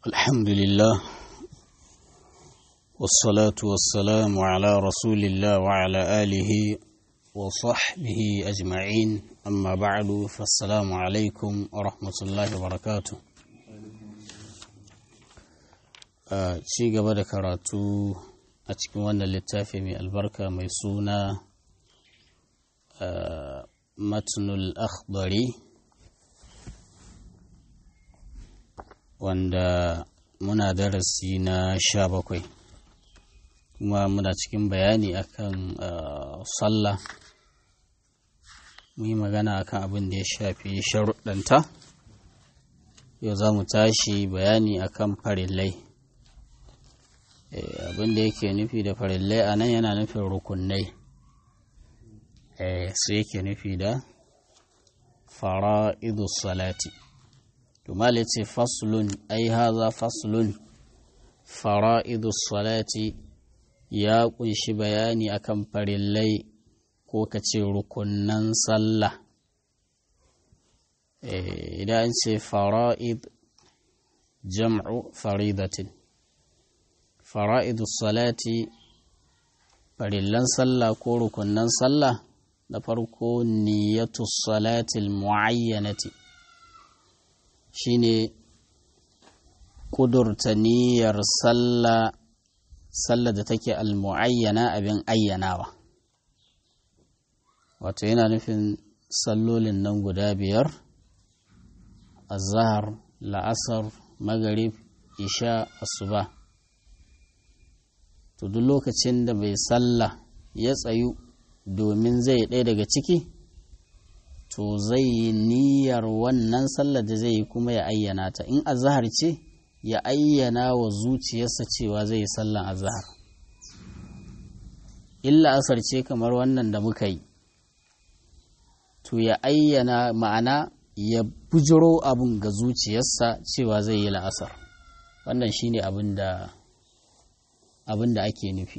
الحمد لله والصلاة والسلام على رسول الله وعلى آله وصحبه أجمعين أما بعد فالسلام عليكم ورحمة الله وبركاته ci gaba da karatu a cikin wannan littafi mai albarka mai suna matnul akhbari wanda muna darasi na sha bakwai kuma muna cikin bayani akan sallah mu yi magana akan abin da ya shafi sharuɗanta yau za mu tashi bayani akan farillai abin da yake nufi da farillai a nan yana nufin rukunai su yake nufi da fara'idus salati Tumal ce faslun ai haza faslun fara'idus salati ya kunshi bayani akan farillai ko ka ce rukunnan sallah idan ce fara'id jam'u faridatin fara'idus salati farillan sallah ko rukunnan sallah na farko niyyatus salatil mu'ayyanati shine ƙudurta niyyar sallah sallah da take almu'ayyana abin ayyanawa wato yana nufin sallolin nan guda biyar azhar la'asar magarib isha asuba to duk lokacin da bai sallah ya tsayu domin zai ɗaya daga ciki to zai yi niyyar wannan sallar da zai yi kuma ya ayyana ta in azahar ce ya ayyana wa zuciyarsa cewa zai yi sallan azahar illa asar ce kamar wannan da muka yi to ya ayyana ma'ana ya bujiro abun ga zuciyarsa cewa zai yi la'asar wannan shine abin da abin da ake nufi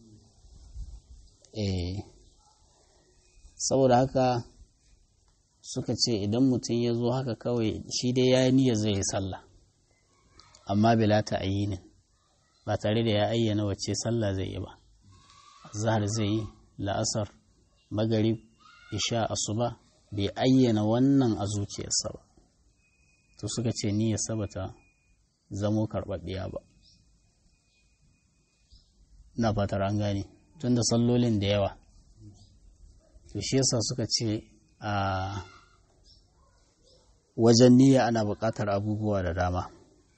eh saboda haka suka ce idan mutum ya zo haka kawai shi dai ya yi niyyar zai yi sallah amma bila ta ayyinin ba tare da ya ayyana wacce sallah zai yi ba zahar zai yi la'asar magarib isha asuba bai ayyana wannan a zuciyarsa ba to suka ce niyyar sabata zamo karɓaɓɓiya ba na fatar an gane tun da sallolin da yawa to shi yasa suka ce a wajen niyya ana buƙatar abubuwa da dama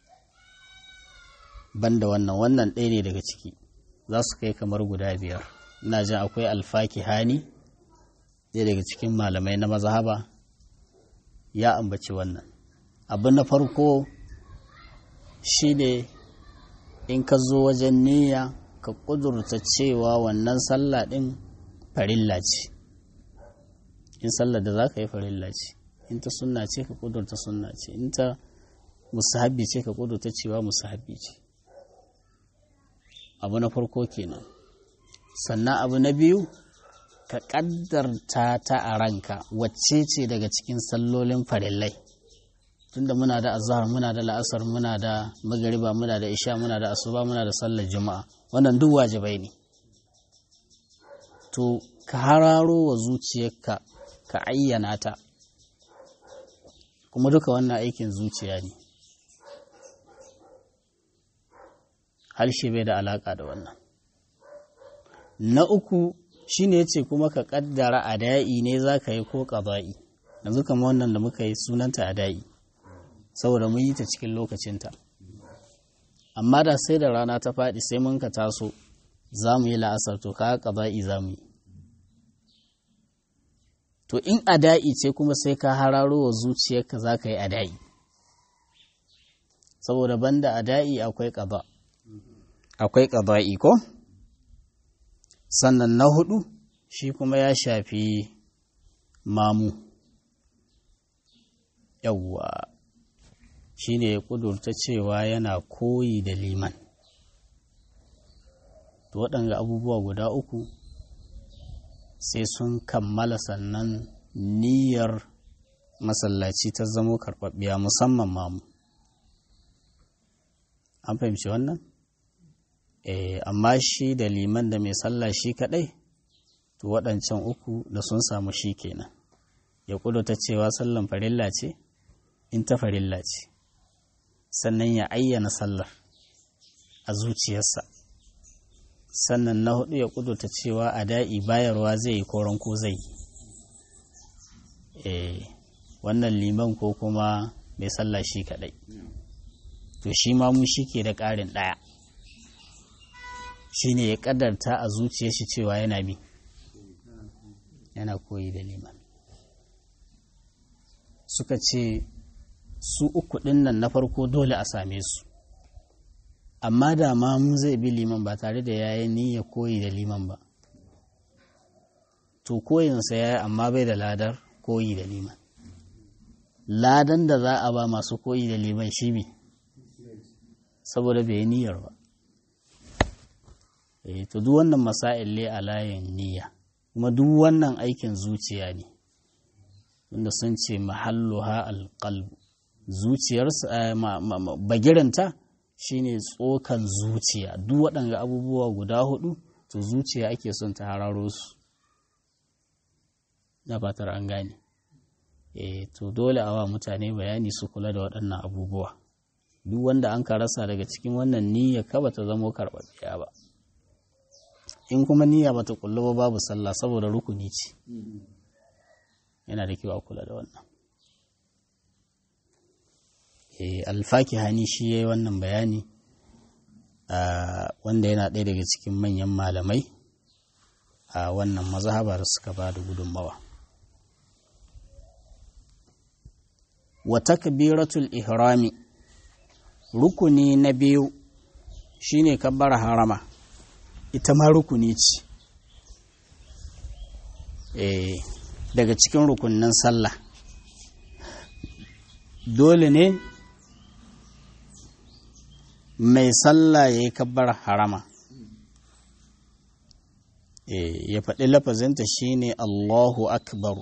banda wannan wannan ɗaya ne daga ciki za su kai kamar guda biyar ina jin akwai alfaki hani ɗaya daga cikin malamai na mazhaba ya ambaci wannan abu na farko shi ne in ka zo wajen niyya ka ƙudurta cewa wannan sallah ɗin farilla ce in sallar da za ka yi farilla ce in ta sunna ce ka kudurta sunna ce in ta musahabi ce ka kudurta cewa musahabi ce abu na farko kenan sannan abu na biyu ka kaddarta ta a ranka wacce ce daga cikin sallolin farillai tunda muna da azhar muna da la'asar muna da magariba muna da isha muna da asuba muna da sallar juma'a wannan duk wajibai ne to ka hararo wa zuciyarka ka ayyana ta kuma duka wannan aikin zuciya ne harshe bai da alaƙa da wannan na uku shi ne ce kuma ka ƙaddara a da'i ne za ka yi ko ƙaba'i yanzu kama wannan da muka yi sunanta a da'i saboda mun yi ta cikin lokacinta amma da sai da rana ta faɗi sai mun ka taso za mu yi la'asar to ka ƙaba'i za mu yi to in ada'i ce kuma sai ka hararo wa zuciyarka za ka yi ada'i saboda banda ada'i akwai ƙaba akwai ƙaba'i ko sannan na hudu shi kuma ya shafi mamu yawwa shi ne ya ƙudurta cewa yana koyi da liman to waɗanga abubuwa guda uku sai sun kammala sannan niyyar masallaci ta zamo karɓaɓɓiya musamman mamu an fahimci wannan eh amma shi da liman da mai sallah shi kadai to waɗancan uku da sun samu shi kenan ya ta cewa sallan farilla ce in ta farilla ce sannan ya ayyana sallar a zuciyarsa sannan na hudu ya kudurta cewa a da'i bayarwa zai yi koron ko zai yi wannan liman ko kuma mai sallah shi kadai to shi ma mu shi ke da ƙarin ɗaya shi ne ya ƙadarta a zuciyar shi cewa yana bi yana koyi da liman suka ce su uku ɗin nan na farko dole a same su amma da ma mu zai bi liman ba tare da yayi niyya koyi da liman ba to koyinsa ya yi amma bai da ladar koyi da liman ladan da za a ba masu koyi da liman shi bi saboda bai yi niyyar ba eh to duk wannan masail ne a layin niyya kuma duk wannan aikin zuciya ne tunda sun ce mahalluha alqalbu zuciyarsa bagiranta shine tsokan zuciya duk waɗanga abubuwa guda hudu to zuciya ake son ta hararo su na fatar an gane e to dole a wa mutane bayani su kula da waɗannan abubuwa duk wanda an ka rasa daga cikin wannan niyya ka bata zamo karɓaɓɓiya ba in kuma niyya bata kullu ba babu sallah saboda rukuni ce yana da kyau a kula da wannan alfaki hani shi ya yi wannan bayani wanda yana ɗaya daga cikin manyan malamai a wannan mazhaba da suka ba da gudunmawa wa takbiratul ihrami rukuni na biyu shine kabbar harama ita ma rukuni ce daga cikin rukunin sallah dole ne mai sallah ya yi kabbar harama ya faɗi lafazinta shine Allahu akbar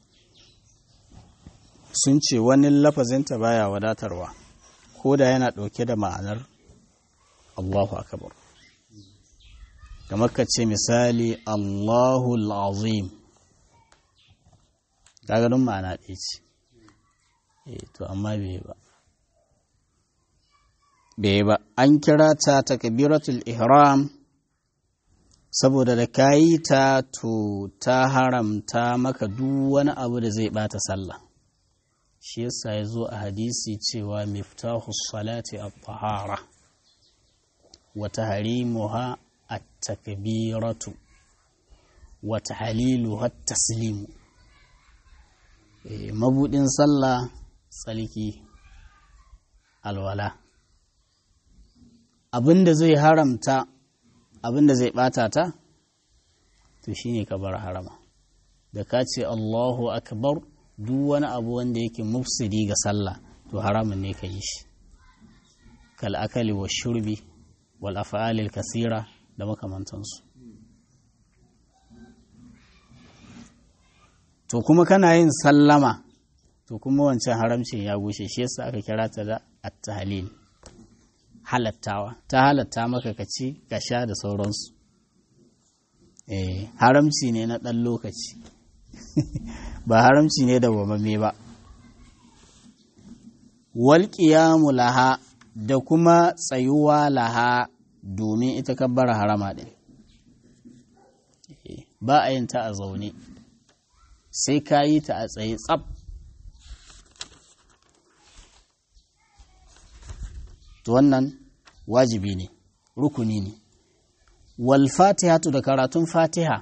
sun ce wani lafazinta baya wadatarwa ko da yana ɗauke da ma'anar Allahu akbar kamar ka ce misali Allahu azim gagarin ma'ana ɗaya ce to amma bai ba bai ba an kira ta takbiratul ihram saboda da kayi ta to ta haramta maka duk wani abu da zai bata sallah shi yasa ya zo a hadisi cewa miftahu salati at-tahara wa tahrimuha at-takbiratu wa tahliluha at-taslimu mabudin sallah tsalki alwala abinda zai haramta abinda zai bata ta to shine ka bar harama da ka ce Allahu akbar duk wani abu wanda yake mufsidi ga sallah to haramun ne ka yi shi kal akali wa shurbi wal af'alil kasira da makamantansu to kuma kana yin sallama to kuma wancan haramcin ya gushe shi yasa aka kira ta da at-tahlil halattawa ta halatta maka ka ci ka sha da sauransu eh haramci ne na ɗan lokaci ba haramci ne da wamame ba wal qiyamu laha da kuma tsayuwa laha domin ita kabbara harama din ba a yin ta a zaune sai ka yi ta a tsaye tsab to wannan wajibi ne rukuni ne wal fatihatu da karatun fatiha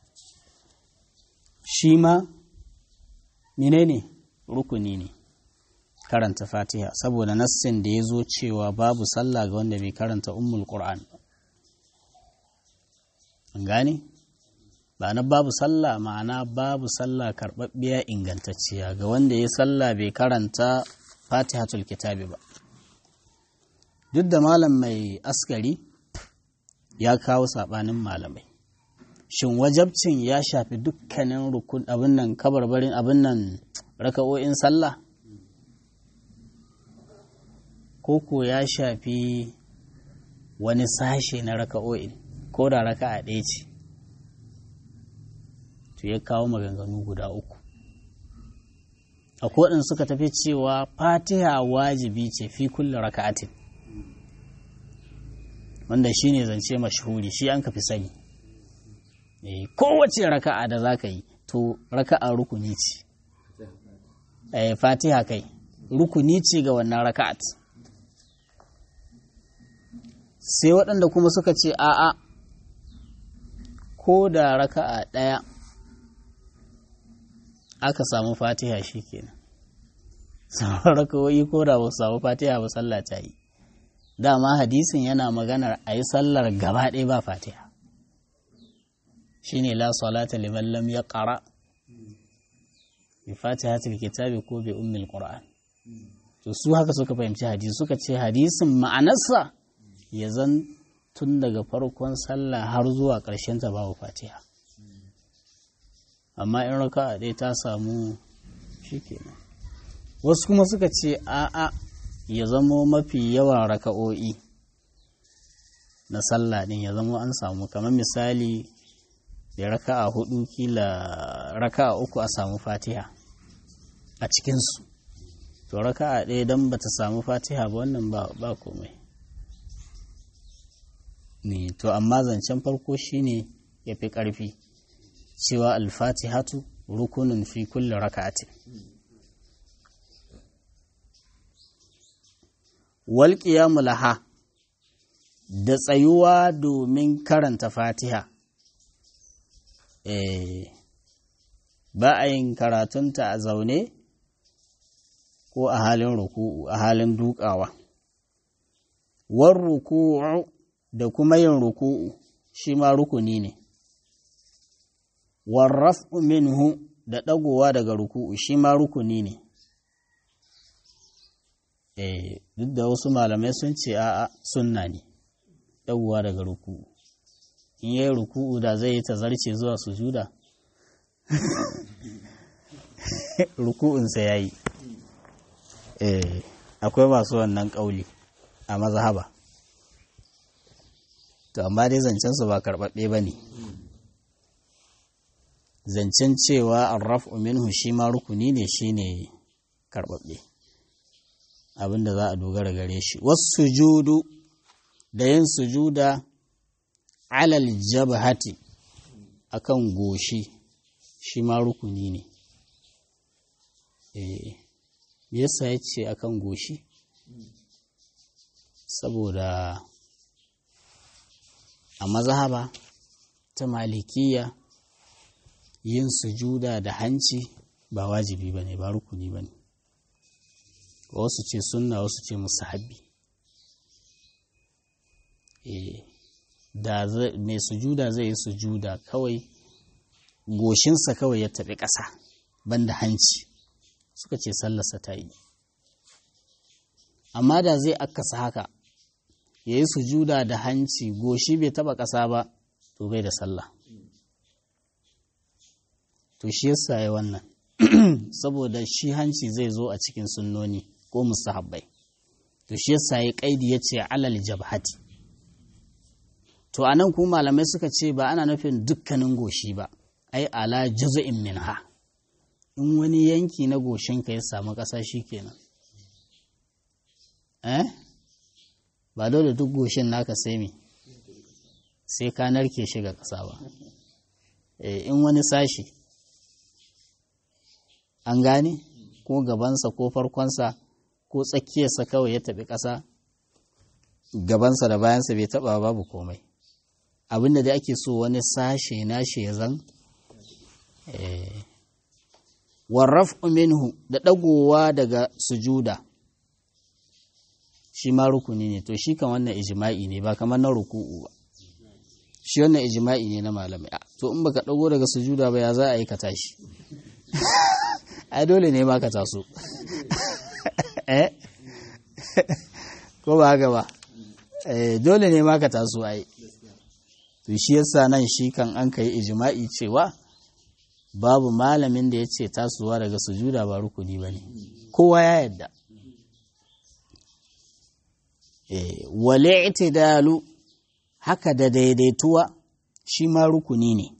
shi ma menene rukuni ne karanta fatiha saboda nassin da ya zo cewa babu sallah ga wanda bai karanta ummul qur'an an gane ba na babu sallah ma'ana babu sallah karɓaɓɓiya ingantacciya ga wanda ya sallah bai karanta fatihatul kitabi ba duk da malam mai askari ya kawo saɓanin malamai shin wajabcin ya shafi dukkanin rukun abin nan kabarbarin abin nan raka'o'in sallah koko ya shafi wani sashe na raka'o'in ko da raka'a ɗaya ce to ya kawo maganganu guda uku akwai waɗanda suka tafi cewa fatiha wajibi ce fi kulle raka'atin wanda shi ne zance mashahuri shi an ka fi sani kowace raka'a da za ka yi to raka'a rukuni ce fatiha kai rukuni ce ga wannan raka'at sai waɗanda kuma suka ce a'a ko da raka'a ɗaya aka samu fatiha shi kenan sauran raka'o'i ko da ba samu fatiha ba sallah ta yi dama hadisin yana maganar a yi sallar gaba ɗaya ba fatiha shine la salata liman lam ya ƙara bi fatihatul kitabi ko bi ummil qur'an to su haka suka fahimci hadisi suka ce hadisin ma'anarsa ya zan tun daga farkon sallah har zuwa ƙarshen ta babu fatiha amma in raka'a ɗaya ta samu shikenan wasu kuma suka ce a'a ya zamo mafi yawan raka'o'i na sallah din ya zamo an samu kamar misali da raka'a hudu kila raka'a uku a samu fatiha a cikinsu to raka'a ɗaya don ba ta samu fatiha ba wannan ba komai ne to amma zancen farko shine ya fi ƙarfi cewa alfatihatu rukunin fi kulle raka'atin walƙiyamu laha da tsayuwa domin karanta fatiha ba a yin karatunta a zaune ko a halin ruku'u a halin dukawa war ruku'u da kuma yin ruku'u shi ma rukuni ne warraf'u minhu da ɗagowa daga ruku'u shi ma rukuni ne eh duk da wasu malamai sun ce a'a sunna ne ɗagowa daga ruku'u in yi ruku'u da zai yi tazarce zuwa sujuda ruku'unsa ya yi eh akwai masu wannan ƙauli a mazhaba to amma dai zancensu ba karɓaɓɓe ba ne zancen cewa arraf'u minhu shi ma rukuni ne shi ne karɓaɓɓe abinda za a dogara gare shi wasu sujudu da yin sujuda alal jabhati akan goshi shi ma rukuni ne eh yasa ya ce akan goshi saboda a mazhaba ta malikiya yin sujuda da hanci ba wajibi ba ne ba rukuni ba ne wasu ce sunna wasu ce musahabi da mai sujuda zai yi sujuda kawai goshinsa kawai ya taɓi ƙasa banda hanci suka ce sallarsa ta yi amma da zai akasa haka ya yi sujuda da hanci goshi bai taɓa ƙasa ba to bai da sallah to shi yasa ya wannan saboda shi hanci zai zo a cikin sunnoni ko musahabbai to shi yasa ya kaidi ya ce alal jabhati to anan kuma malamai suka ce ba ana nufin dukkanin goshi ba ai ala juz'in minha in wani yanki na goshinka ya samu ƙasa kenan eh ba dole duk goshin naka sai me sai ka narke shi ga ƙasa ba in wani sashi an gane ko gabansa ko farkonsa ko tsakiyarsa kawai ya taɓi ƙasa gabansa da bayansa bai taɓa babu komai abinda da ake so wani sashe nashi ya zan warraf minhu da ɗagowa daga sujuda shi ma rukuni ne to shi kan wannan ijima'i ne ba kamar na ruku'u ba shi wannan ijima'i ne na malamai to in baka ɗago daga sujuda ba ya za a yi ka tashi ai dole ne ma ka taso eh ko ba haka ba eh dole ne ma ka taso ai to shi yasa nan shi kan an kai ijma'i cewa babu malamin da ya ce tasowa daga sujuda ba rukuni ba ne kowa ya yadda eh wale itidalu haka da daidaituwa shi ma rukuni ne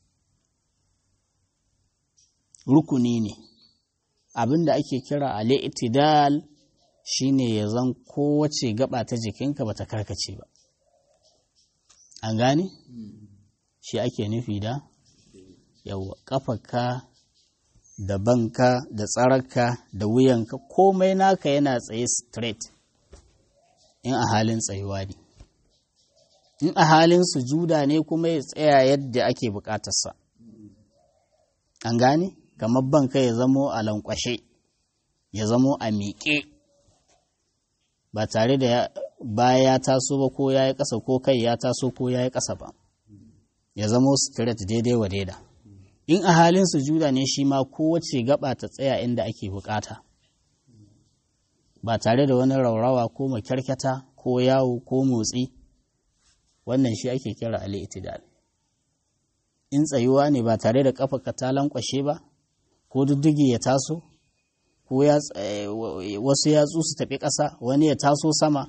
rukuni ne abin da ake kira al'itidal shi ne ya zan kowace gaba ta jikinka ba ta karkace ba an gane shi ake nufi da yawa ƙafarka da banka da tsararka da wuyanka komai naka yana tsaye straight in a halin tsayuwa ne in a halin sujuda ne kuma ya tsaya yadda ake bukatarsa an gane kamar banka ya zamo a lankwashe ya zamo a miƙe ba tare da baya ya taso ba ko ya yi ƙasa ko kai ya taso ko ya yi ƙasa ba ya zamo straight daidai wa daida in a halin sujuda ne shi ma kowace gaba ta tsaya inda ake bukata ba tare da wani raurawa ko makyarkyata ko yawo ko motsi wannan shi ake kira al'itidal in tsayuwa ne ba tare da kafa ta lankwashe ba ko duddugi ya taso ko wasu yatsu su tafi ƙasa wani ya taso sama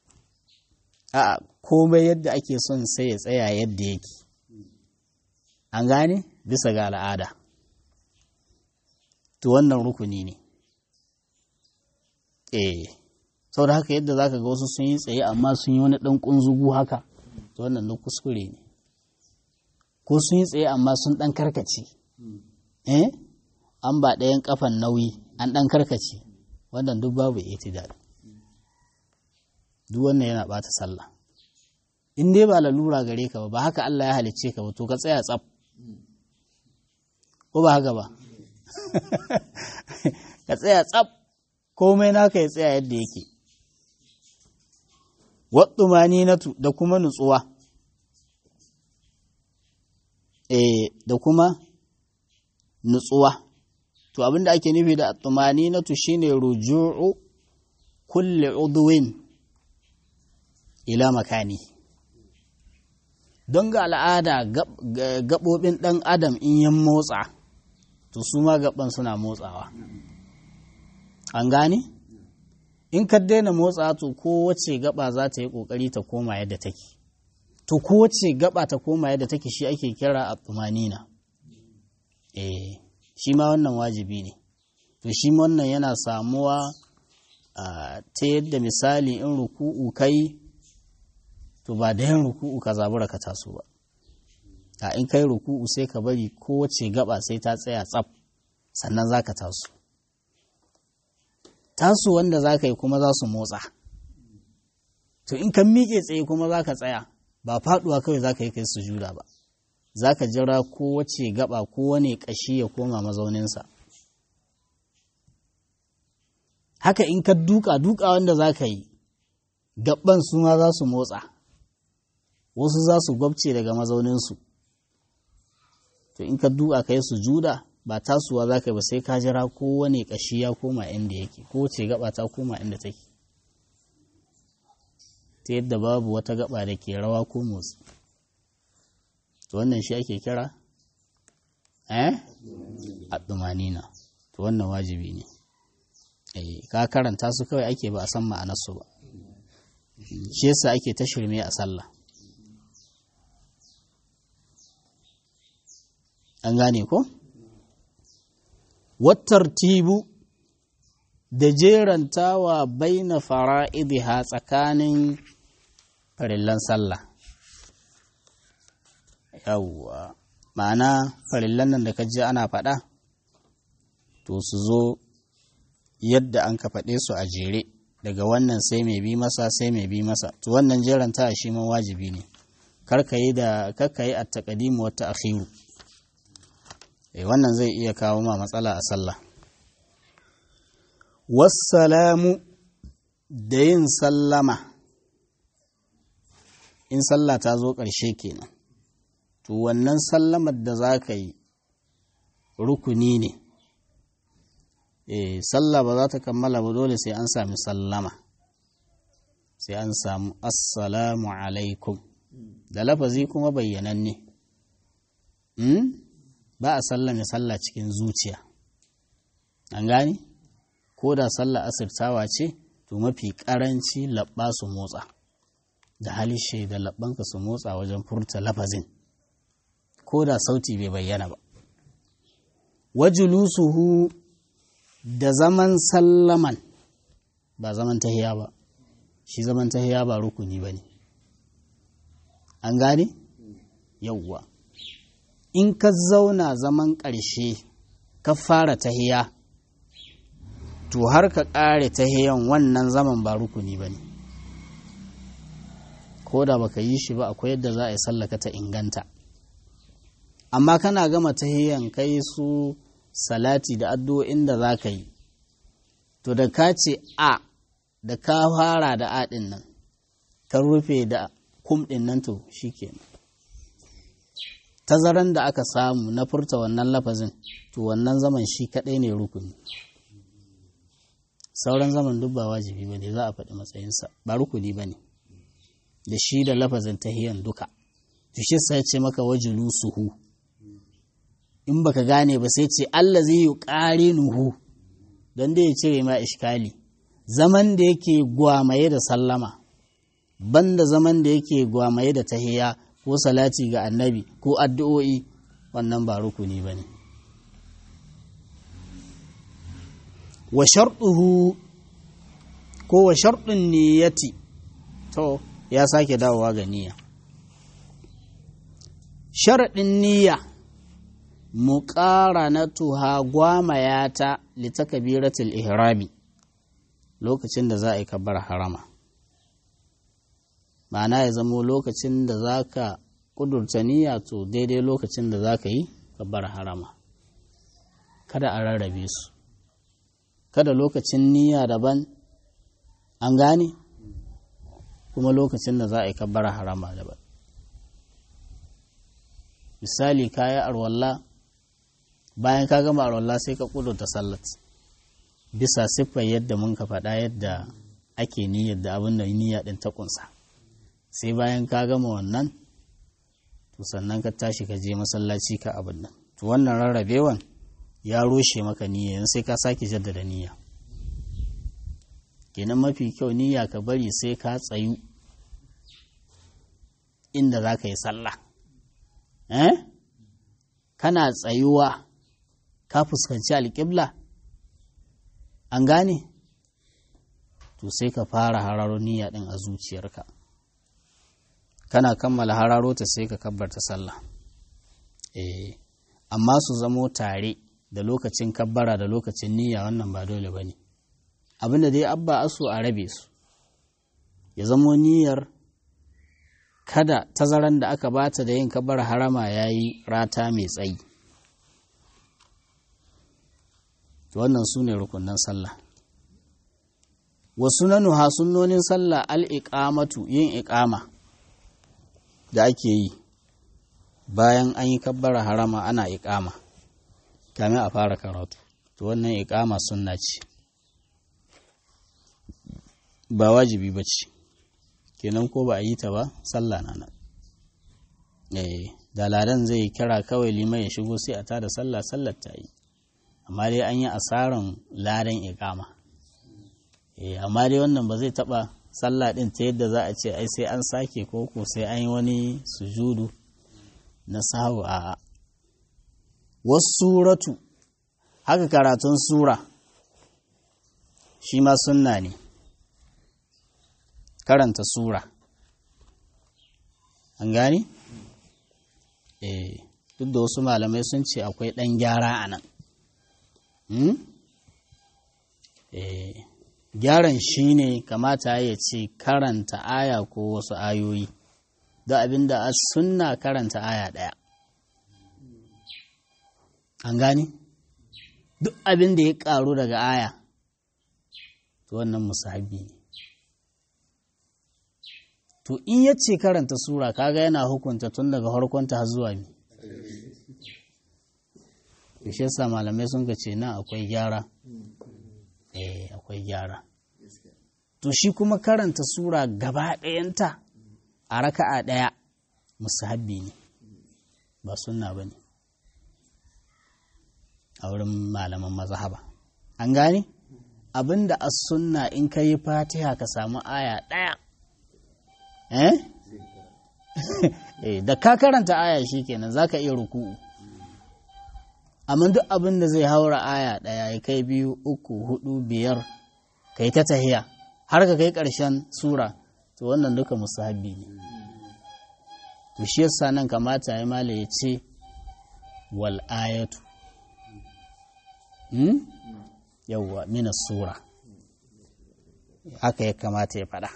a komai yadda ake son sai ya tsaya yadda yake an gane bisa ga al'ada to wannan rukuni ne eh sau da haka yadda zaka ga wasu sun yi tsaye amma sun yi wani ɗan ƙunzugu haka to wannan na kuskure ne ko sun yi tsaye amma sun ɗan karkace eh an ba ɗayan ƙafan nauyi an ɗan karkace wannan duk babu itidal duk wannan yana ɓata sallah in dai ba lalura gare ka ba ba haka Allah ya halicce ka ba to ka tsaya tsaf ko ba haka ba ka tsaya tsaf komai naka ya tsaya yadda yake watsumaninatu da kuma nutsuwa eh da kuma nutsuwa to abinda ake nufi da atsumaninatu shine ruju'u kulli udwin ila makani don ga al'ada gaɓoɓin ɗan adam in yan motsa to su ma gaban suna motsawa an gane in ka daina motsa to kowace gaba za ta yi ƙoƙari ta koma yadda take to kowace gaba ta koma yadda take shi ake kira a tumanina eh shi ma wannan wajibi ne to shi wannan yana samuwa ta yadda misali in ruku'u kai to ba da yin ruku'u ka zabura ka taso ba a in kai ruku'u sai ka bari kowace gaba sai ta tsaya tsaf sannan za ka taso taso wanda za ka yi kuma za su motsa to in ka miƙe tsaye kuma za ka tsaya ba faɗuwa kawai za ka yi kai sujuda ba za ka jira kowace gaba kowane ƙashi ya koma mazauninsa haka in ka duka duka wanda za ka yi gaban su ma za su motsa wasu za su gwabce daga mazauninsu to in ka duka ka yi sujuda ba tasuwa za ka yi ba sai ka jira kowane ƙashi ya koma inda yake kowace gaba ta koma inda take ta yadda babu wata gaba da ke rawa ko motsi to wannan shi ake kira eh addumanina to wannan wajibi ne eh ka karanta su kawai ake ba a san ma'anarsu ba shi yasa ake ta shirme a sallah an gane ko wattartibu da jerantawa baina fara'idiha tsakanin farillan sallah yawwa ma'ana farillan nan da ka ji ana faɗa to su zo yadda an ka faɗe su a jere daga wannan sai mai bi masa sai mai bi masa to wannan jeranta shi ma wajibi ne karka yi da karka yi at-taqdimu wa ta'khiru eh wannan zai iya kawo ma matsala a sallah wassalamu da yin sallama in sallah ta zo ƙarshe kenan to wannan sallamar da za ka yi rukuni ne eh sallah ba za ta kammala ba dole sai an sami sallama sai an samu assalamu alaikum da lafazi kuma bayyananne hmm? ba a sallame sallah cikin zuciya an gani ko da sallah asirtawa ce to mafi karanci labba su motsa da halishe da labbanka su motsa wajen furta lafazin ko da sauti bai bayyana ba wajulusuhu da zaman sallaman ba zaman tahiya ba shi zaman tahiya ba rukuni ba ne an gane yauwa in ka zauna zaman ƙarshe ka fara tahiya to har ka ƙare tahiyan wannan zaman ba rukuni ba ne ko da baka yi shi ba akwai yadda za a yi sallaka ta inganta amma kana gama tahiyan kai su salati da addu'o'in da za ka yi to da ka ce a da ka fara da a ɗin nan ka rufe da kum ɗin nan to shi kenan tazaran da aka samu na furta wannan lafazin to wannan zaman shi kaɗai ne rukuni sauran zaman duk ba wajibi ba ne za a faɗi matsayinsa ba rukuni ba ne da shi da lafazin tahiyan duka to shi sai ce maka wajulu suhu in baka gane ba sai ce Allah zai yi ƙari nuhu don da ya cire ma ishkali zaman da yake gwamaye da sallama banda zaman da yake gwamaye da tahiya ko salati ga annabi ko addu'o'i wannan ba rukuni ba ne wa sharɗuhu ko wa sharɗin niyyati to ya sake dawowa ga niyya sharaɗin niyya muƙaranatuha gwamayata litakabiratul ihrami lokacin da za a yi kabbar harama ma'ana ya zamo lokacin da za ka ƙudurta niyya to daidai lokacin da za ka yi kabbar harama kada a rarrabe su kada lokacin niyya daban an gane kuma lokacin da za a yi kabbar harama daban misali kaya arwalla bayan ka gama arwalla sai ka ƙudurta sallat bisa siffar yadda mun ka faɗa yadda ake niyyar da abin da niyya ɗin ta ƙunsa sai bayan ka gama wannan to sannan ka tashi ka je masallaci ka abin nan to wannan rarrabewan ya roshe maka niyya sai ka sake jaddada niyya kenan mafi kyau niyya ka bari sai ka tsayu inda za ka yi sallah eh kana tsayuwa ka fuskanci alƙibla an gane to sai ka fara hararo niyya ɗin a zuciyarka kana kammala hararo ta sai ka kabbarta sallah eh amma su zamo tare da lokacin kabbara da lokacin niyya wannan ba dole ba ne abinda dai abba asu a rabe su ya zamo niyyar kada tazaran da aka bata da yin kabbara harama ya yi rata mai tsayi wannan su ne rukunan sallah wasu na nuha sunnonin sallah al'iƙamatu yin iƙama da ake yi bayan an yi kabbara harama ana iƙama kamin a fara karatu to wannan iƙama sunna ce ba wajibi ba ce kenan ko ba a yi ta ba sallah na nan da ladan zai kira kawai liman ya shigo sai a tada sallah sallar ta yi amma dai an yi asaran ladan iƙama amma dai wannan ba zai taɓa sallah ɗin ta yadda za a ce ai sai an sake koko sai an yi wani sujudu na sahu a wasu suratu haka karatun sura shi ma sunna ne karanta sura an gani? eh duk da wasu malamai sun ce akwai ɗan gyara a nan eh gyaran shi ne kamata ya ce karanta aya ko wasu ayoyi da abinda a sunna karanta aya ɗaya an gani duk abin da ya ƙaru daga aya to wannan musahabi ne to in ya ce karanta sura kaga yana hukunta tun daga harkonta har zuwa mi shi yasa malamai sun ka ce na akwai gyara eh akwai gyara to shi kuma karanta sura gaba ɗayanta a raka'a ɗaya musahabbi ne ba sunna ba ne a wurin malaman mazhaba an gane abinda as sunna in ka yi fatiha ka samu aya ɗaya eh eh da ka karanta aya shikenan zaka iya ruku'u amma duk abin da zai haura aya ɗaya ya kai biyu uku hudu biyar kai ta tahiya har ka kai ƙarshen sura to wannan duka musahabi ne to shi yasa nan kamata ya mala ya ce wal ayatu hmm? yawwa mina sura haka ya kamata ya faɗa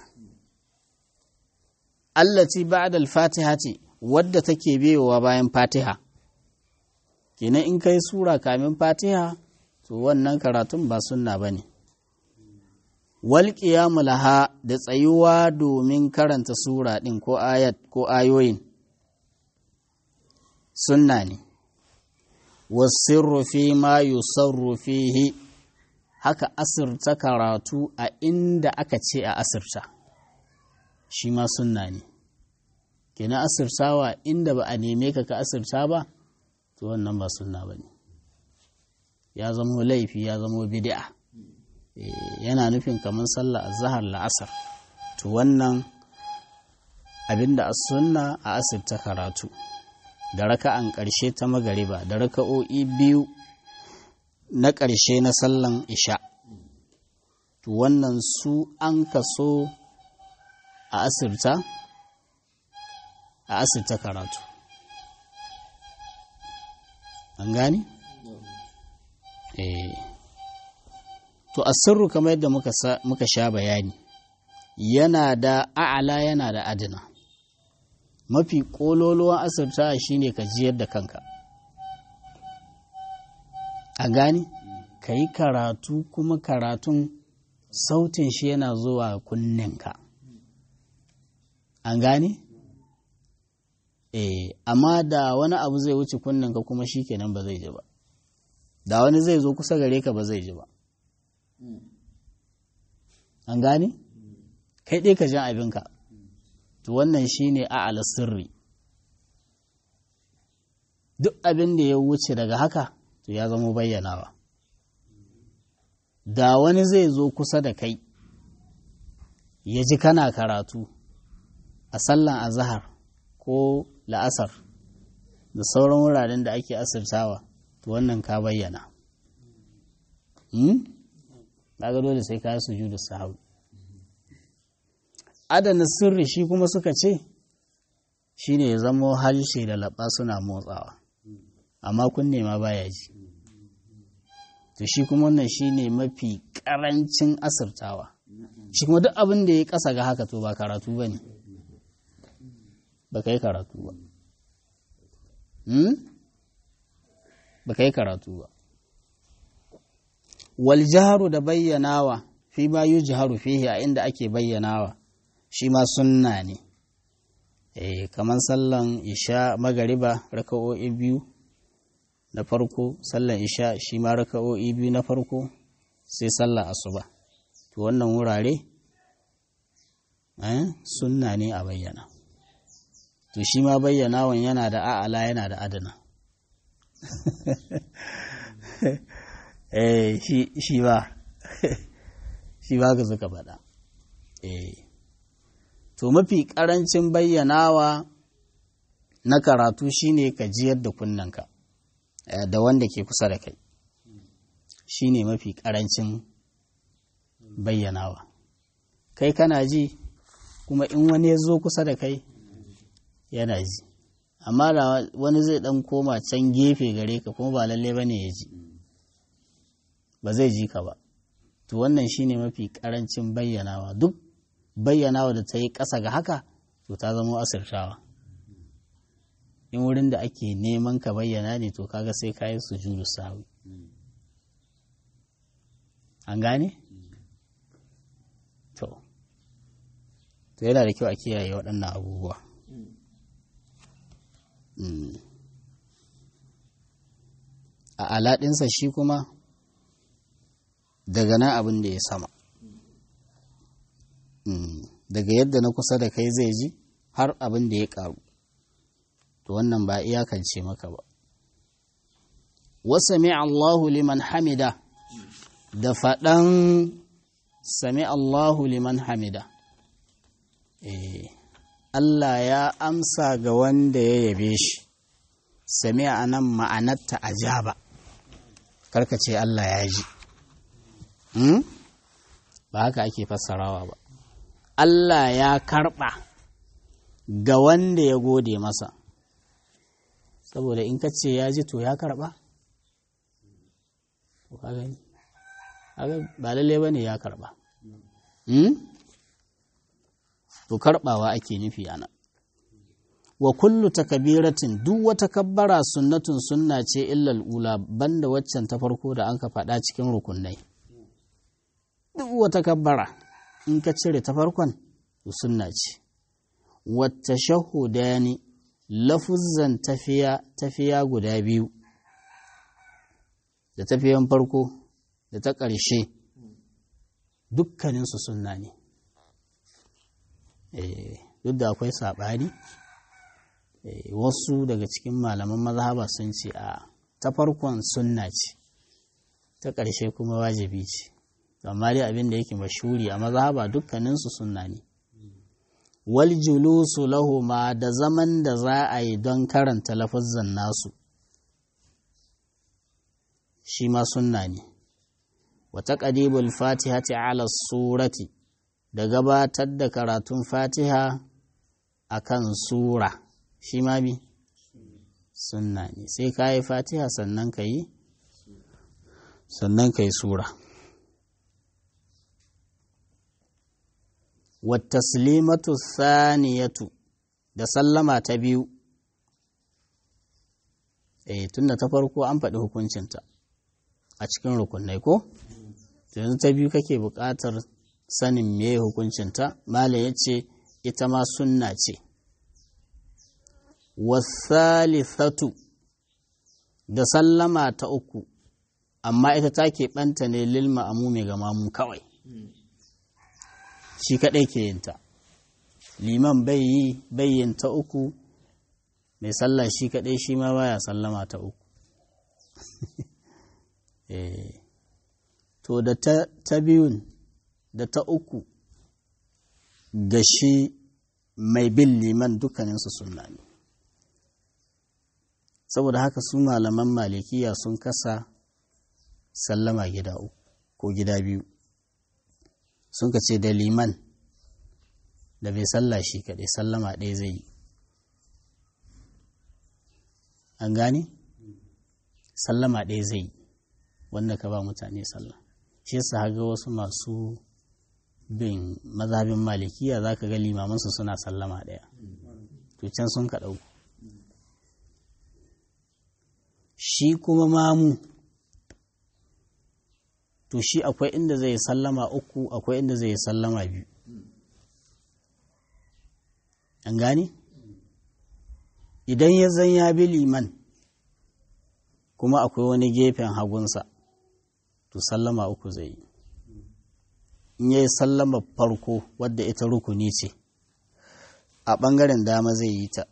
allati ba'da al-fatihati wadda take biyowa bayan fatiha kenan in kai sura kamin fatiha to wannan karatun ba sunna bane wal qiyamu laha da tsayuwa domin karanta sura din ko ayat ko ayoyin sunna ne wasirru fi ma yusarru fihi haka asirta karatu a inda aka ce a asirta shi ma sunna ne kenan asirtawa inda ba a neme ka ka asirta ba to wannan ba sunna ba ne ya zamo laifi ya zamo bid'a yana nufin kamar sallah azhar la'asar to wannan abinda a sunna a asirta karatu da raka'an ƙarshe ta magariba da raka'o'i biyu na ƙarshe na sallan isha to wannan su an kaso a asirta a asirta karatu an gani? eh to asirru kamar yadda muka sha bayani yana da a'ala yana da adina mafi ƙololuwan asirta shine ka jiyar da kanka a gani ka yi karatu kuma karatun sautin shi yana zuwa kunninka an gane? eh amma da wani abu zai wuce kunninka kuma shi kenan ba zai ji ba da wani zai zo kusa gare ka ba zai ji ba an gane? kai ɗai ka jan abinka to wannan shi ne a'ala sirri duk abin da ya wuce daga haka to ya zama bayyanawa da wani zai zo kusa da kai ya ji kana karatu a sallan azahar ko la'asar da sauran wuraren da ake asirtawa to wannan ka bayyana daga dole sai ka yi sujudu sahawi adana sirri shi kuma suka ce shi ne ya zamo harshe da laɓa suna motsawa amma kunne ma baya ji to shi kuma wannan shi ne mafi ƙarancin asirtawa shi kuma duk abin da ya ƙasa ga haka to ba karatu ba ne ba ka yi karatu ba ba ka yi karatu ba wal jaharu da bayyanawa fi ma yu jaharu fihi a inda ake bayyanawa shi ma sunna ne eh kamar sallan isha magariba raka'o'i biyu na farko sallan isha shi ma raka'o'i biyu na farko sai sallar asuba to wannan wurare eh sunna ne a bayyana to shi ma bayyanawan yana da a'ala yana da adana eh shi shi ba shi ba ga suka faɗa eh to mafi ƙarancin bayyanawa na karatu shine ka jiyar da kunnanka da wanda ke kusa da kai shine mafi ƙarancin bayyanawa kai kana ji kuma in wani ya zo kusa da kai yana ji amma da wani zai ɗan koma can gefe gare ka kuma ba lalle ba ne ya ji ba zai ji ka ba to wannan shine mafi ƙarancin bayyanawa duk bayyanawa da ta yi ƙasa ga haka to ta zama asirtawa in wurin da ake neman ka bayyana ne to kaga sai ka yi sujudu sawi an gane? to to yana da kyau a kiyaye waɗannan abubuwa a alaɗinsa shi kuma daga nan abin da ya sama daga yadda na kusa da kai zai ji har abin da ya ƙaru to wannan ba iyakance maka ba wasami Allahu liman hamida da faɗan sami Allahu liman hamida Allah ya amsa ga wanda ya yabe shi sami a nan ma'anarta ajaba karka ce Allah ya ji ba haka ake fassarawa ba Allah ya karɓa ga wanda ya gode masa saboda in ka ce ya ji to ya karɓa ba lalle ba ne ya karɓa to karɓawa ake nufi ana wa kullu takabiratin duk wata kabbara sunnatun sunna ce illal ula banda waccan ta farko da an ka faɗa cikin rukunai duk wata kabbara in ka cire ta farkon sunna ce wata shahudani lafuzzan tafiya tafiya guda biyu da tafiyan farko da ta ƙarshe dukkaninsu sunna ne duk da akwai saɓani wasu daga cikin malaman mazhaba sun ce a ta farkon sunna ce ta ƙarshe kuma wajibi ce amma dai abin da yake mashuri a mazhaba dukkaninsu sunna ne wal julusu lahuma da zaman da za a yi don karanta lafazzan nasu shi ma sunna ne wa taqdibul fatihati ala surati da gabatar da karatun fatiha akan sura shi ma bi sunna ne sai ka yi fatiha sannan ka yi sannan ka yi sura wattaslimatu thaniyatu da sallama ta biyu eh tunda ta farko an faɗi hukuncinta a cikin rukunai ko yanzu ta biyu kake buƙatar sanin me hukuncinta malam ya ce ita ma sunna ce wasalithatu da sallama ta uku amma ita ta keɓanta ne lil ma'amumi ga mamu kawai shi kaɗai ke yinta liman bai yi bayyin ta uku mai sallah shi kaɗai shi ma baya sallama ta uku to da ta biyun da ta uku ga shi mai bin liman dukkaninsu sunna ne saboda haka su malaman malikiya sun kasa sallama gida uku ko gida biyu sun ka ce da liman da bai salla shi kaɗai sallama ɗaya zai yi an gane sallama ɗaya zai yi wanda ka ba mutane sallah shi yasa haga wasu masu bin mazhabin malikiya za ka ga limamansu suna sallama ɗaya to can sun ka ɗauku shi kuma mamu to shi akwai inda zai sallama uku akwai inda zai sallama biyu an gani idan ya zan ya bi liman kuma akwai wani gefen hagunsa to sallama uku zai yi in ya yi sallama farko wadda ita rukuni ce a ɓangaren dama zai yi ta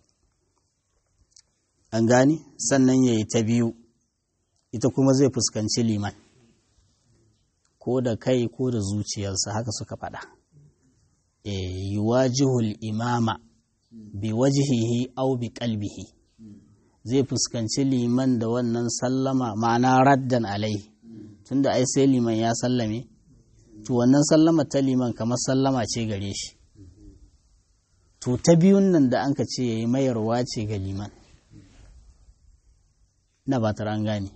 an gani sannan ya yi ta biyu ita kuma zai fuskanci liman ko da kai ko da zuciyarsa haka suka faɗa e yuwajihul imama bi wajihihi au bi qalbihi zai fuskanci liman da wannan sallama ma'ana raddan alai tunda ai sai liman ya sallame to wannan sallama ta liman kamar sallama ce gare shi to ta biyun nan da an ka ce yayi mayarwa ce ga liman na ba ta an gane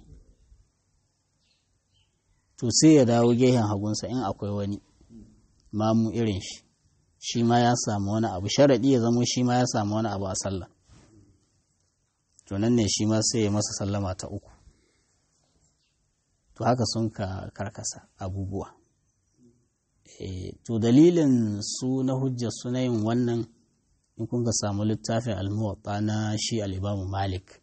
to sai ya dawo gehen hagunsa in akwai wani mamu irin shi shi ma ya samu wani abu sharaɗi ya zamo shi ma ya samu wani abu a sallah to nan ne shi ma sai ya masa sallama ta uku to haka sun ka karkasa abubuwa e, to dalilin su na hujjar suna yin wannan in kun ka samu littafin almuwatta na shi al'ibamu malik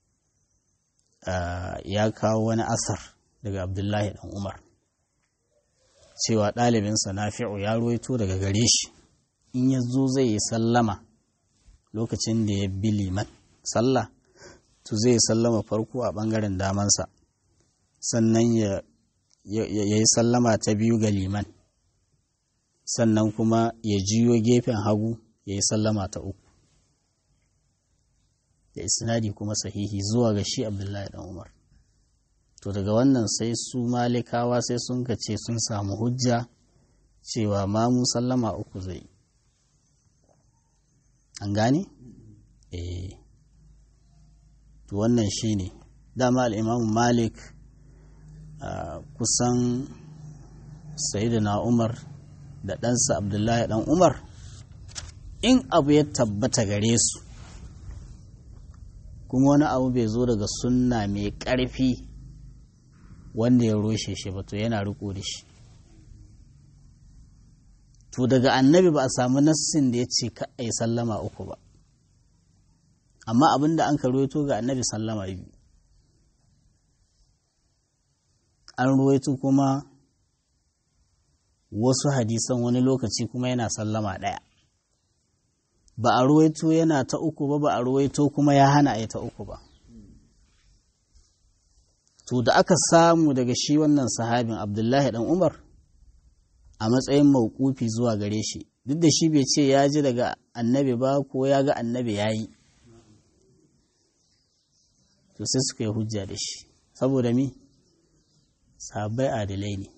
uh, ya kawo wani asar daga abdullahi dan umar cewa ɗalibinsa nafi'u ya ruwaito daga gare shi in ya zo zai yi sallama lokacin da ya bi liman sallah to zai sallama farko a ɓangaren damansa sannan ya yi sallama ta biyu ga liman sannan kuma ya jiyo gefen hagu ya yi sallama ta uku da isnadi kuma sahihi zuwa ga shi abdullahi dan umar to daga wannan sai su malikawa sai sun ka ce sun samu hujja cewa mamu sallama uku zai an gane? eh to wannan shi ne dama al'imamu malik kusan na umar da ɗansa abdullahi ɗan umar in abu ya tabbata gare su kuma wani abu bai zo daga sunna mai ƙarfi wanda ya roshe shi ba to yana riko da shi to daga annabi ba a samu nassin da ya ce ka a yi sallama uku ba amma abin da an ka ruwaito ga annabi sallama biyu an ruwaito kuma wasu hadisan wani lokaci kuma yana sallama ɗaya ba a ruwaito yana ta uku ba ba a ruwaito kuma ya hana a ta uku ba to da aka samu daga shi wannan sahabin abdullahi dan umar a matsayin maukufi zuwa gare shi duk da shi bai ce ya ji daga annabi ba ko ya ga annabi ya yi to sai suka yi hujja da shi saboda mi sahabbai adalai ne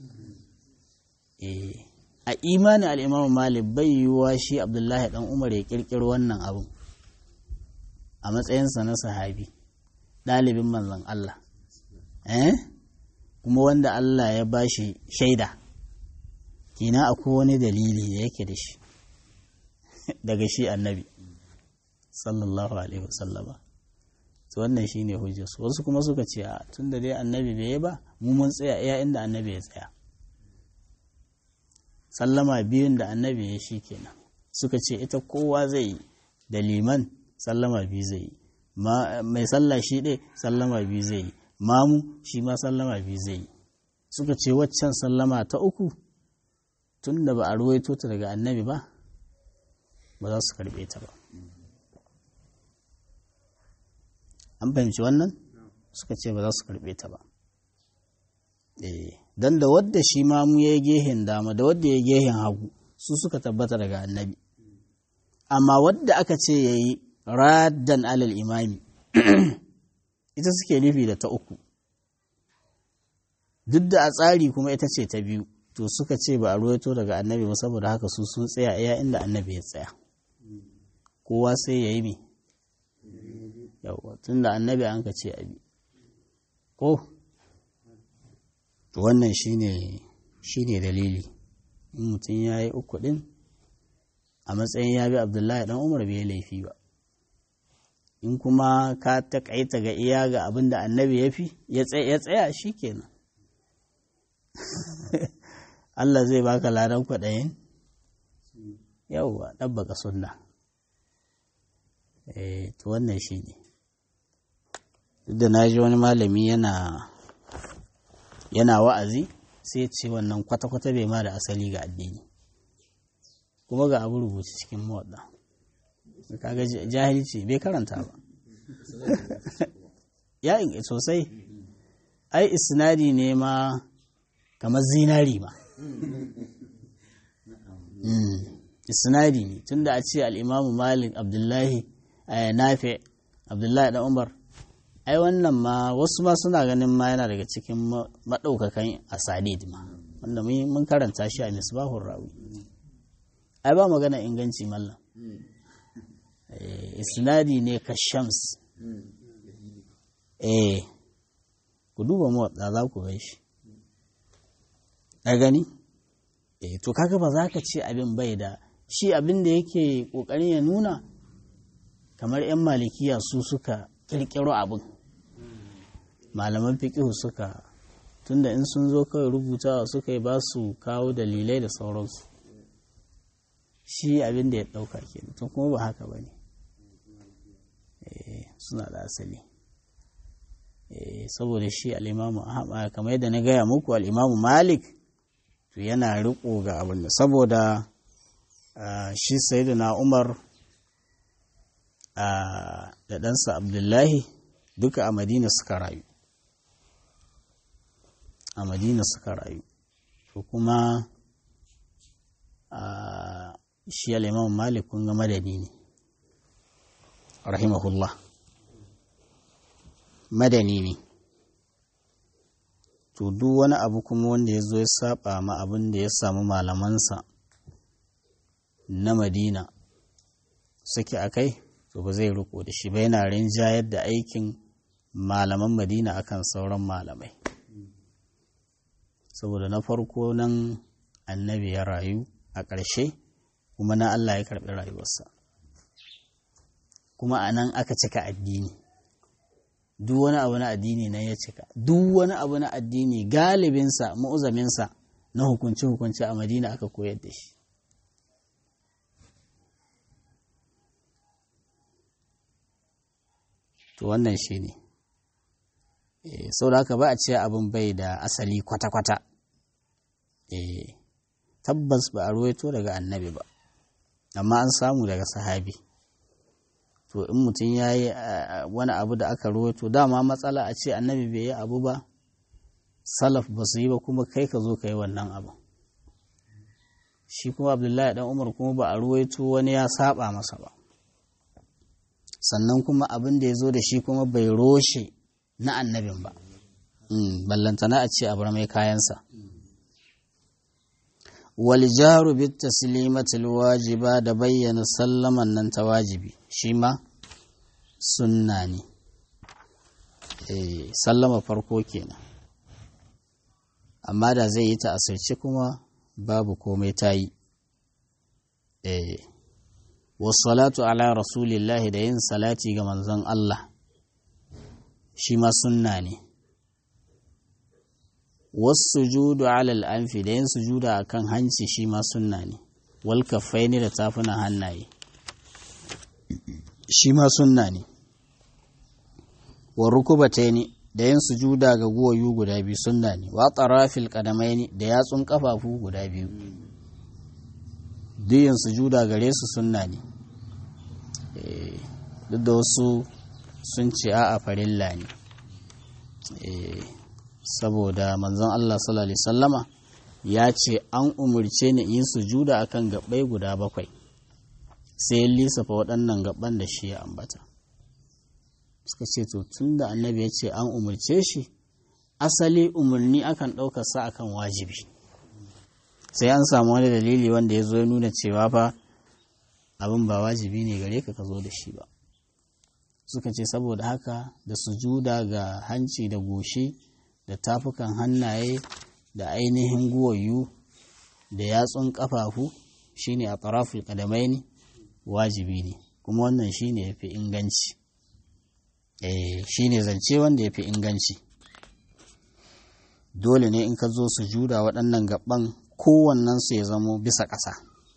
a imanin al'imamu malik bai yiwuwa shi abdullahi dan umar ya kirkiro wannan abin a matsayinsa na sahabi ɗalibin manzon Allah kuma wanda Allah ya ba shi shaida kina akwai wani dalili da yake da shi daga shi annabi sallallahu alaihi wasallama to wannan shine hujjarsu wasu kuma suka ce a tun da dai annabi bai yi ba mu mun tsaya iya inda annabi ya tsaya sallama biyun da annabi ya shi kenan suka ce ita kowa zai yi da liman sallama biyu zai yi mai sallah shi ɗaya sallama biyu zai yi mamu shi ma sallama biyu zai yi suka ce waccan sallama ta uku tun da ba a ruwaito ta daga annabi ba ba za su karɓe ta ba an fahimci wannan suka ce ba za su karɓe ta ba don da wadda shi mamu ya yi gehen dama da wadda ya yi gehen hagu su suka tabbata daga annabi amma wadda aka ce ya yi raddan alal imami ita suke nufi da ta uku duk da a tsari kuma ita ce ta biyu to suka ce ba a ruwaito daga annabi ba saboda haka su sun tsaya iya inda annabi ya tsaya kowa sai ya yi mi yawwa tun da annabi an ka ce abi ko to wannan shine shine dalili in mutum ya yi uku ɗin a matsayin ya bi abdullahi dan umar bai laifi ba in kuma ka taƙaita ga iya ga abin da annabi ya fi ya tsaya shi kenan Allah zai baka ladan kwaɗayin yauwa ɗabbaka sunna eh to wannan shi ne duk da na ji wani malami yana yana wa'azi sai ce wannan kwata-kwata bai ma da asali ga addini kuma ga abu rubuce cikin mawaɗa kaga jahilci bai karanta ba ya sosai ai isnadi ne ma kamar zinari ma isnadi ne tunda a ce al'imamu malik abdullahi nafi abdullahi da umar ai wannan ma wasu ma suna ganin ma yana daga cikin maɗaukakan asanid ma wanda mun karanta shi a misbahun rawi ai ba magana inganci mallam isnadi ne ka shams eh ku duba mawaɗa za ku gai shi a gani eh to kaga ba za ka ce abin bai da shi abin da yake ƙoƙarin ya nuna kamar 'yan malikiya su suka ƙirƙiro abin malaman fiƙihu suka tunda in sun zo kawai rubutawa suka yi ba su kawo dalilai da sauransu shi abin da ya ɗauka ke to kuma ba haka ba ne suna da asali saboda shi al'imamu kamar yadda na gaya muku al'imamu malik to yana riko ga abin da saboda shi na umar da ɗansa abdullahi duka a madina suka rayu a madina suka rayu to kuma shi al'imam malik kun ga madani ne rahimahullah madani ne to duk wani abu kuma wanda ya zo ya saba ma abin da ya samu malamansa na madina suke a kai to ba zai riko da shi ba yana rinjayar da aikin malaman madina akan sauran malamai saboda na farko nan annabi ya rayu a ƙarshe kuma na Allah ya karɓi rayuwarsa kuma a nan aka cika addini duk wani abu na addini nan ya cika duk wani abu na addini galibinsa mu'uzaminsa na hukunci-hukunci a madina aka koyar da shi to wannan shi ne sau da haka ba a ce abin bai da asali kwata-kwata tabbas ba a ruwaito daga annabi ba amma an samu daga sahabi to in mutum ya yi wani abu da aka ruwaito dama matsala a ce annabi bai yi abu ba salaf ba su yi ba kuma kai ka zo ka yi wannan abu shi kuma abdullahi dan umar kuma ba a ruwaito wani ya saba masa ba sannan kuma abin da ya zo da shi kuma bai roshe na annabin ba ballantana a ce abu mai kayansa waljaru bit taslimatil wajiba da bayyana sallaman nan ta wajibi shi ma sunna ne sallama farko kenan amma da zai yi ta asirce kuma babu komai ta yi wasalatu ala rasulillahi da yin salati ga manzon Allah shi ma sunna ne wasu judu alal anfi da yin sujuda a kan hanci shi ma sunna ne wal ne da tafunan hannaye shi ma sunna ne wa rukubataini da yin sujuda ga guwayu guda biyu sunna ne wa tarafil qadamaini da yatsun kafafu guda biyu duk yin sujuda gare su sunna ne duk da wasu sun ce a farilla ne saboda manzon Allah sallallahu alaihi sallama ya ce an umarce ni yin sujuda akan gabbai guda bakwai sai ya lissafa waɗannan gaban da shi ya ambata suka ce to tun da annabi ya ce an umarce shi asali umarni akan ɗaukar sa akan wajibi sai an samu wani dalili wanda ya zo ya nuna cewa fa abin ba wajibi ne gare ka ka zo da shi ba suka ce saboda haka da sujuda ga hanci da goshi da tafukan hannaye da ainihin guwayu da yatsun kafafu shine a taraful kadamaini wajibi ne kuma wannan shine yafi inganci eh shine zance wanda yafi inganci dole ne in ka zo sujuda waɗannan gaban kowannen su ya zamo bisa ƙasa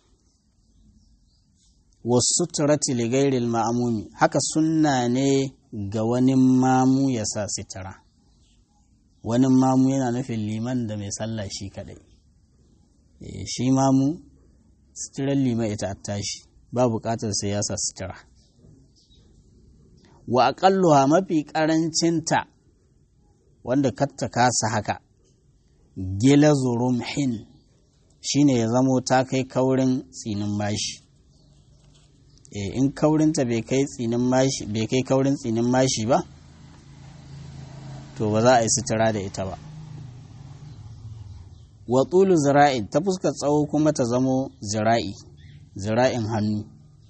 wasu turati ligairil ma'amumi haka sunna ne ga wani mamu ya sa sitara wani mamu yana nufin liman da mai sallah shi kadai shi mamu sitirar liman ita tashi ba bukatar sai ya sa sitira wa aƙalluwa mafi ƙarancinta wanda katta kasa haka gila hin shine ya zamo ta kai kaurin tsinin mashi in kaurinta bai kai tsinin mashi bai kai kaurin tsinin mashi ba to ba za a yi sutura da ita ba wa tsulu zira'in ta fuskar tsawo kuma ta zamo zira'i zira'in hannu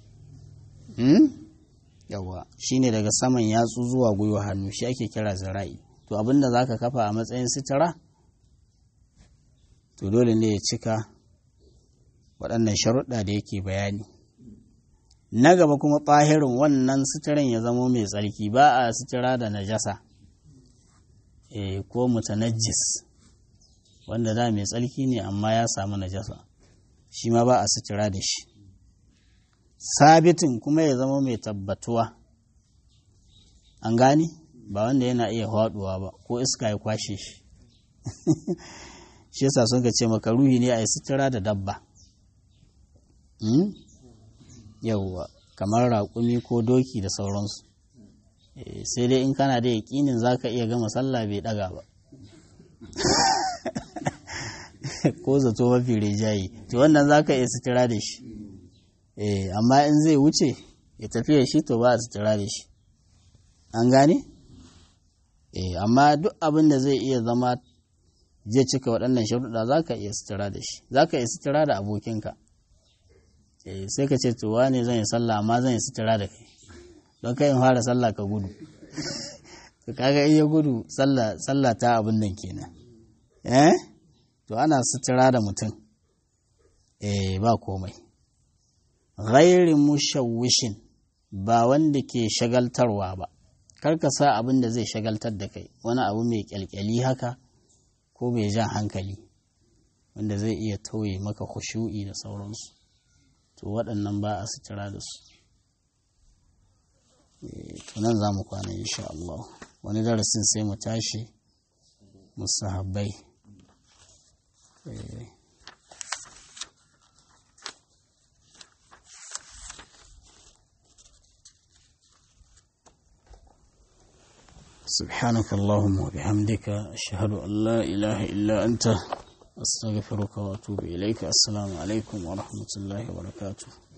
yawa shine daga saman yatsu zuwa gwiwa hannu shi ake kira zira'i to abinda za ka kafa a matsayin sutura to dole ne ya cika waɗannan sharuɗa da yake bayani na gaba kuma ɓahirin wannan suturan ya zamo mai tsarki ba a sutura da najasa e, ko mutanajjis wanda da mai tsarki ne amma ya samu najasa shi ma ba a sutura da shi sabitin kuma ya zama mai tabbatuwa an gani ba wanda yana iya haɗuwa ba ko iska ya kwashe shi shi yasa sun ka ce maka ruhi ne a yi sutura da dabba yauwa kamar raƙumi ko doki da sauransu sai dai in kana da yaƙinin za ka iya gama sallah bai ɗaga ba ko zato mafi rijayi to wannan za ka iya sutura da shi eh amma in zai wuce ya tafiya shi to ba a sutura da shi an gane eh amma duk abin da zai iya zama zai cika waɗannan sharuɗa za ka iya sutura da shi za ka iya sutura da abokinka eh sai ka ce to wane zan yi sallah amma zan yi sutura da kai don kai in fara sallah ka gudu to kaga iya gudu sallah ta abin nan kenan eh to ana sutura da mutum eh ba komai ghairi mushawwishin ba wanda ke shagaltarwa ba kar ka sa abin da zai shagaltar da kai wani abu mai kyalkyali haka ko mai jan hankali wanda zai iya tauye maka khushu'i da sauransu to waɗannan ba a sutura da su to nan za mu kwana insha Allah wani darasin sai mu tashi musahabbai سبحانك اللهم وبحمدك أشهد أن لا إله إلا أنت أستغفرك وأتوب إليك السلام عليكم ورحمة الله وبركاته